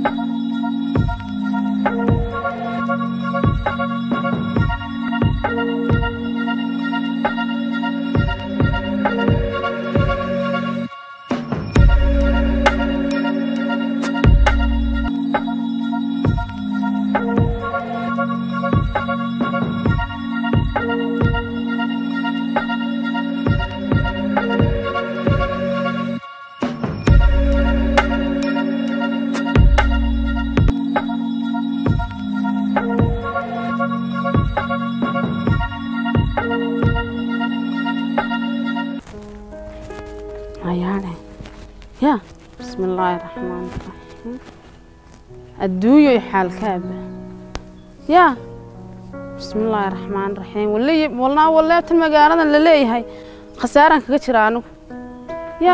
ayaane ya bismi illaahi raxmaani raxiim adduunyoy xaalkaaba ya bismi illaahi raxmaani raxiim wali walnaa waleebtan magaaladan la leeyahay khasaaraan kaga jira anigu ya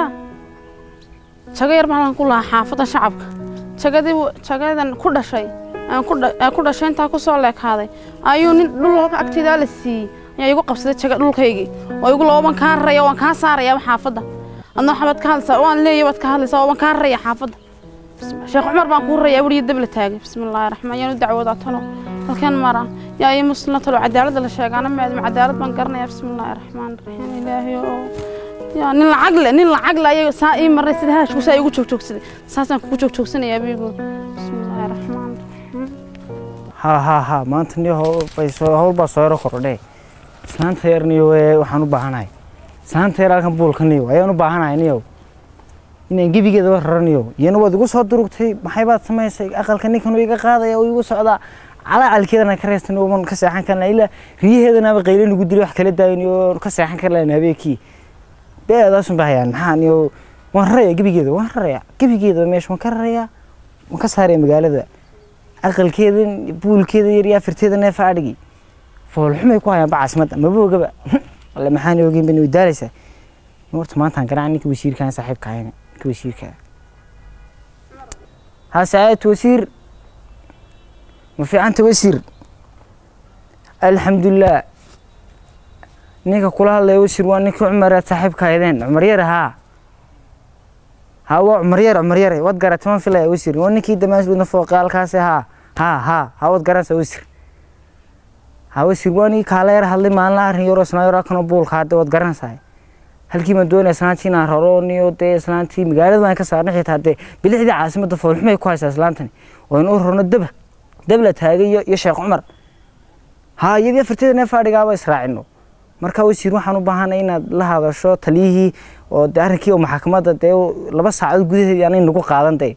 jago yar maalan ku lahaa xaafadda shacabka jagadii jagadan ku dhashay aan ku dha- aan ku dhashay intaa ku soo leekaaday ayuu nin dhul halka agteedaa la siiyey ayaa igu qabsaday jaga dhulkaygii oo igu laba waan kaa raraya waan kaa saarayaa xaafadda adna waxaad ka hadlaysaa waan leeyahay waad ka hadlaysaa waan kaa raraya xaafadda Bismi- sheekh cumar baan kuu rarayaa weliya dab la taagay bismi illaahi raxmaan yaan u dacwoodaa talo halkeen mara yaa ii muslina talo cadaaladda la sheegaana maadam cadaalad baan garanayaa bismi illaahi raxmaan raxiim ilaahay oo yaa nin lacag le nin lacag le ayaga saa ii maray sida haashku saa igu joogjoogsaday saasaan kugu joogjoogsanayaa biigu bismi illaahi raxmaan raxiim ha ha ha maanta niyo hawl bay soo hawl baa soo yaro kordhe islaanta yar niyo ee waxaan u baahanahay islaanta yar halkan buulka niyo ayaan u baahanahay niyo inaan gebigeedaba raraniyo iyana waad igu soo durugtay maxay baad samaysay aqalka ninkan uu iga qaadaya oo igu socdaa calacalkeedana ka reystan ooman ka seexan karna ilaa riyaheedanaaba qayle lagu dilay wax kala daayni oo ka seexan kar lahayn habeenkii beedaasun bahayaan maxaa niyo waan raraya gebigeeda waan raraya gebigeeda meesha waan ka raraya waan ka saaraya magaalada aqalkeedan buulkeeda yar iyo afirteeda neefa adhigi foolxumay ku hayaan bacasmada maba ogaba alle maxaan ogeyn bani wadaalaysaa horta maantaan garaaca ninka wasiirkaan saaxiibka ahayna ninka wasiirka ha sacaadatu wasiir ma fiicanta wasiir alxamdulilah ninka kula hadlaya wasiir waa ninkii cumaraad saaxiibka ahaydeen cumar yare haa ha waa cumar yare cumar yare waad garatay man filaya wasiir waa ninkii damaasbuudna fooqaalkaasi haa haa haa ha waad garanaysaa wasiir ha wasiir waa ninkii kaala yar hadlay maalin arrin yaroo isnaa yaraa kanoo buulka hadde waad garanaysaa halkii baan doonaya islaantii inaan raro niyo dee islaantii magaalada baan ka saarnay xitaa dee bilixdii caasimadda foolxumay ku haysaa islaantani oo in u rarno daba dab la taagay iyo iyo sheekh cumar ha iyadii afarteeda neef adhigaaba israacino marka wasiir waxaan u baahanay inaad la hadasho taliyihii oo dee arrinkii oo maxkamadda dee laba saacadood gudaheedii aanay nagu qaadan dee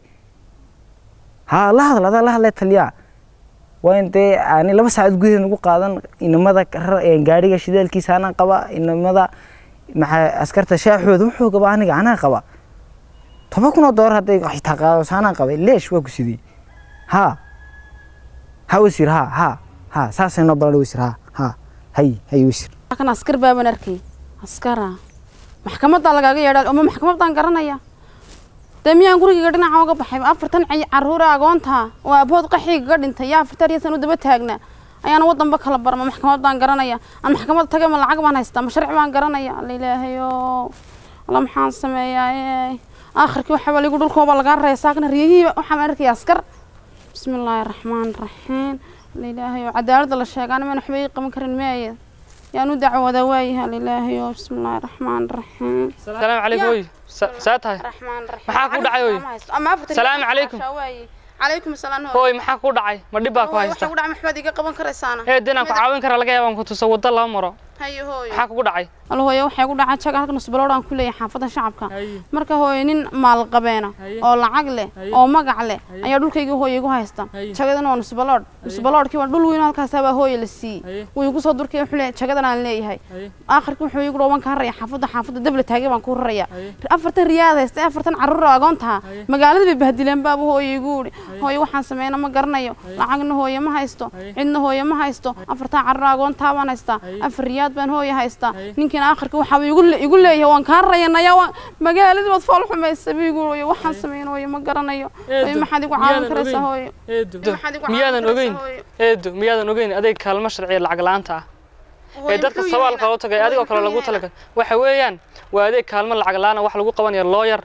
ha la hadal adaa la hadlay taliyaa waa in dee aanay laba saacadood gudaheed nagu qaadan inamada rar- een gaadhiga shidaalkiisa anaan qaba inamada maxaa askarta shaaxooda wuxuu qaba aniga anaa qaba toban kun oo doolar hadday xitaa qaadayso anaan qabay leesh waa ku sidii ha ha wasiir ha ha ha saasay noo balan wasiir ha ha hay hay wasiir kan askar baaban arkay askara maxkamaddaa lagaaga yeedhaa oma maxkamaddaan garanaya dee miyaan gurigayga dhinaca uga baxay afartan cay carruura agoonta oo aabahood qaxiigaga dhintay yaa afartan iyo san u daba taagna ayaana wadanba kala barma maxkamaddaan garanaya aan maxkamadda tagay ma lacag baan haystaa ma sharci baan garanaya alla ilaahayo alla maxaan sameeyaa aakhirkii waxaa ligu dhulkooba lagaa raya saakna riyihii waxaan arkaya askar bismi illaahi raxmaan raxiim alla ilaahayo cadaaladda la sheegaana maan waxba ii qaban karin meeye yaan u dacwoodaa waayahay alla ilaahayo bismi illaahi raxmaan raxiim السلام عليكم وي ساتها raxmaan raxiim Maxaa ku dhacay, oy? ama afartan Salaamu calaykum. calaykum asalaam hooy maxaa ku dhacay ma dhib baa ku waxa haysta ku dhacay maxbaad iga qaban karaysaana ee dinaan ku caawin kara laga yaabaan ku tuso waddo laba maro hayo hooyo maxaa kugu dhacay alla hooyo waxay ku dhacay jaga halka nusbalood aan ku leeyahay xaafadda shacabka marka hooyo nin maalqabeena oo lacag leh oo magac leh ayaa dhulkayga hooyo igu haysta jagadana waa nusbalood nusbaloodkii waa dhul weyn oo halkaas baa hooyo la siiyey wuu igu soo durkay wuxuu leeyahay jagadan aan leeyahay aakhirkii wuxuu igu dhawaan ka raraya xaafadda xaafadda dabla taagay baan ku raraya afartan riyaad haysta afartan carruur oo agoontaha magaalada bay bahdileen baaba hooyo igu idhi hooyo waxaan sameyna ma garanayo lacagna hooyo ma haysto cidna hooyo ma haysto afartan carruur agoontaa baan haystaa afar riyaad baan hooyo haystaa ninkiina aakhirka waxaa igu le- igu leeyahay waan kaa rayanaya waan magaaladii baad fool xumaysa buu igu hooyo waxaan sameyn hooyo ma garanayo hooyo maxaad igu caawin karaysaa hooyo eedo Maxaad igu miyaadan caawin ogeyn karaysaa, hooyo? eedo miyaadan ogeyn adeeg kaalmo sharciya lacag la'aanta ah ee dadka sabaalka loo tagay adigoo kale lagu talagalay waxa weeyaan waa adeeg kaalmo lacag la'aan ah wax lagu qabanayo looyar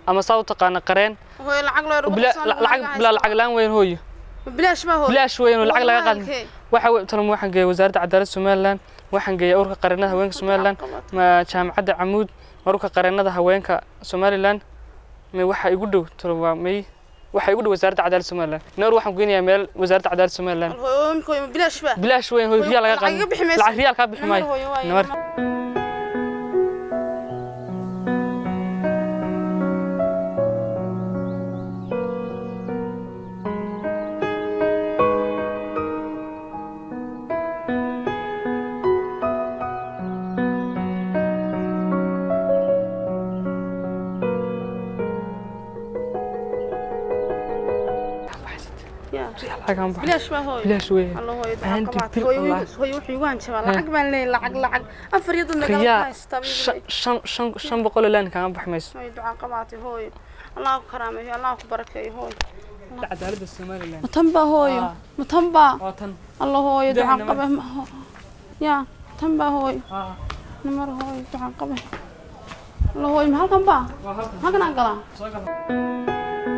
ama saa u taqaana qareen hooyo lacag loo oo bila- la- lacag bilaa lacag laan weyn hooyo bilaash baa hooyo bilaash weyn oo lacag laga qaadin Halkee? waxa wey tan waxaan geeyay wasaaradda cadaaladda somaliland waxaan geeyay ururka qareenada haweenka somaliland ma jaamacadda camuud ururka qareenada haweenka somaliland may waxa igu dhow talo waa may waxa igu dhow wasaaradda cadaaladda somaliland noor waxaan geynayaa meel wasaaradda cadaaladda somaliland hooyo imika hooyo bilaash baa bilaash weyn hooyo riyaal laga lacag iga bixi qaadin mayso. lacag riyaal kaa bixi Namar maayo hooyo waaye, namar namar. Ya. lacagaan bax bilaash baa hooyo bilaash weyn الله هو Aan يدعى dibir هو Allah. هو يوحي وان شباب لعق بان لي لعق لعق أفر يد المقال riyaa هايستا shan shan shan shan boqol oo laan kaaga baxi mayso هو يدعى قباتي هو الله كرامه الله بركه هو cadaaladda somaliland متنبا هو آه. متنبا waa tan الله هو يدعى دهنا قبه يا تنبا هو haa نمر هو يدعى قبه الله هو محل كم با waa halkan ما كان أنقلا soo gal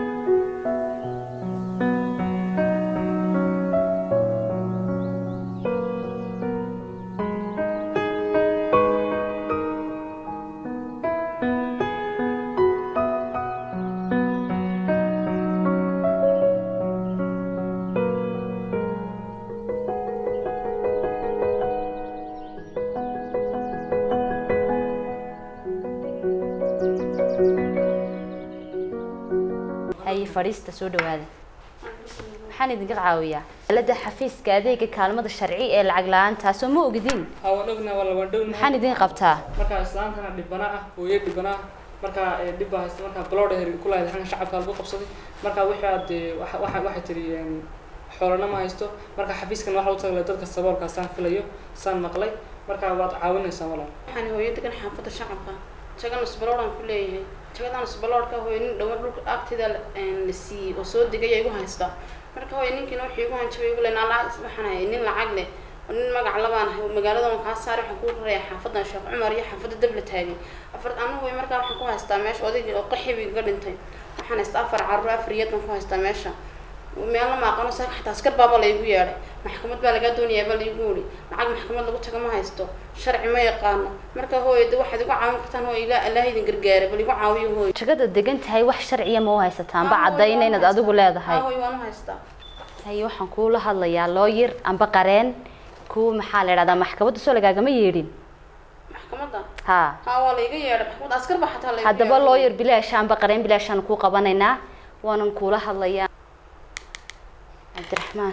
haye fadhiista soo dhawaada maxaan idinka caawiyaa alada xafiiska adeega kaalmada sharci ee lacag la-aantaasoo ma ogidin haa waan ognahay waa la waan dhownahay maxaan idin qabtaa markaa islaantana dhibana ah hooyo dhibana ah markaa ee, dhib baa haysta markaa blood her ku lahayd xagga shacabka lagu qabsaday markaa wixii aad ee, waxa- waxa- waxay tiri een, xoolana ma haysto marka xafiiskan waxa u tagalay dadka saboolkaa saan filayo saan maqlay markaa waad caawinaysaa walaal waxaan hooyo degan xaafadda shacabka jagan isbaloodhan ku leeyahay jagadan isbaloodhka hooyo nin dhawaan dhulka agteeda la la siiyey oo soo degay igu haysta marka hooyo ninkiina wuxuu igu hanjabay igu leena lacag waxaan hayay nin lacag leh oo nin magac labaan ahay oo magaalada waan kaa saaray waxaan kuu raraya xaafadan sheekh cumar iyo xaafadda dabla taagay afar anigu hooyo markaa waxaan ku haystaa meesha odaygii oo qaxibi iga dhintay waxaan haystaa afar carruur afar iyad baan ku haystaa meesha meelna ma aqono saaka xataa askar baaba laygu yeedhay maxkamad baa lagaa doonayaa baa laygu yidhi lacag maxkamad lagu tago ma haysto sharci ma yaqaano marka hooyo de waxaad igu caawin kartaan hooyo ilaa allah idin gargaara bal igu caawiyo hooyo jagada degan tahay wax sharciya ma u haysataanba caddayna inaad adigu leedahay haa hooyo waan u haystaa haye waxaan kuula hadlayaa looyir amba qareen kuwa maxaa la idhahdaa maxkamadda soo lagaagama yeedhin maxkamadda haa haa waa layga yeedhay maxkamadda askar baa xataa laygu haddaba yeedhay. looyir bilaasha amba qareen bilaashaan kuu qabanaynaa waanan kuula hadlayaa cabdiraxmaan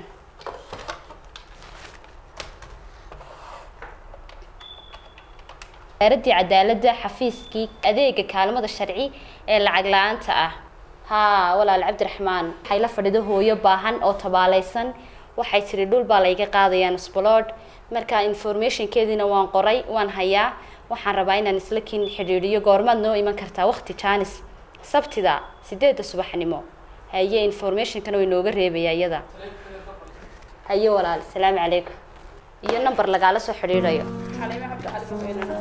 wasaaradii cadaaladda xafiiskii adeega kaalmada sharci ee lacag la-aanta ah haa walaal cabdiraxmaan waxay la fadhido hooyo baahan oo tabaalaysan waxay tiri dhul baa layga qaadayaa nusbalood marka informationkeediina waan qoray waan hayaa waxaan rabaa inaan isla kin xidhiidhiyo goormaad noo iman kartaa waqti jaanis sabtida sideedda subaxnimo haye informationkana way nooga reebayaa iyada haye walaal salaamu calaykum iyo number lagaala soo xidhiidhayo xaliime cabdi cali baa weynana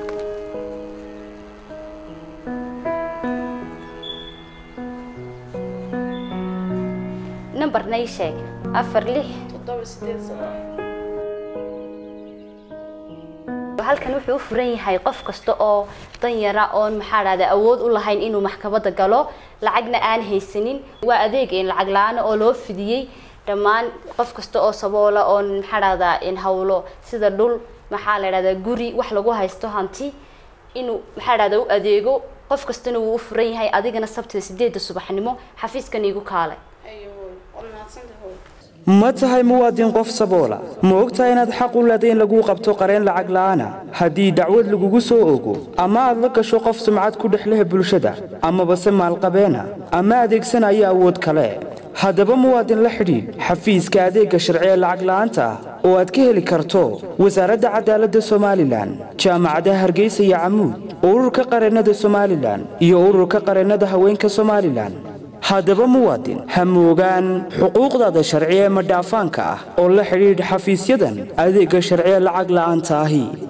numberna ii sheeg afar lix toddoba sideed sano halkan wuxuu u furan yahay qof kasta oo danyara oon maxaa dhahda awood u lahayn inuu maxkamadda galo lacagna aan haysanin waa adeeg in lacag la-aan oo loo fidiyey dhammaan qof kasta oo saboola oon maxaa dhahdaa in hawlo sida dhul maxaa la dhahdaa guri wax lagu haysto hanti inuu maxaa dhahdaa u adeego qof kastana wuu u furan yahay adigana sabtida sideedda subaxnimo xafiiskan iigu kaalay hayo hooyo waad mahadsantahay hooyo ma tahay muwaadin qof saboola ma ogtahay inaad xaq u leedahay in laguu qabto qareen lacag la'aana haddii dacwad lagugu soo ogo ama aad la gasho qof sumcad ku dhex leh bulshada amaba se maalqabeena ama adeegsanaya awood kale haddaba muwaadin la xidhiidh xafiiska adeegga sharci ee lacag la'aanta ah oo aad ka heli karto wasaaradda cadaaladda somalilan jaamacadaha hargeysa iyo camuud ururka qareennada somalilan iyo ururka qareennada haweenka somalilan haddaba muwaadin ha moogaan xuquuqdaada sharci ee madhaafaanka ah oo la xidhiidh xafiisyadan adeegga sharci ee lacag la'aanta ahi